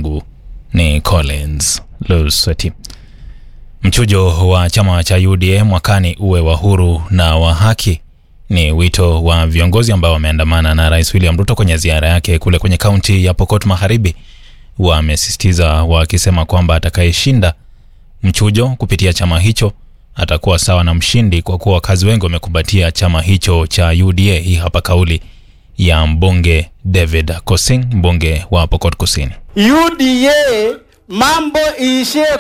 langu ni Collins Lusweti. Mchujo wa chama cha UDA mwakani uwe wa huru na wa haki ni wito wa viongozi ambao wameandamana na Rais William Ruto kwenye ziara yake kule kwenye kaunti ya Pokot Magharibi. Wamesisitiza wakisema kwamba atakayeshinda mchujo kupitia chama hicho atakuwa sawa na mshindi, kwa kuwa wakazi wengi wamekumbatia chama hicho cha UDA. Hii hapa kauli ya mbunge David Kosing, mbunge wa Pokot Kusini. UDA mambo iishie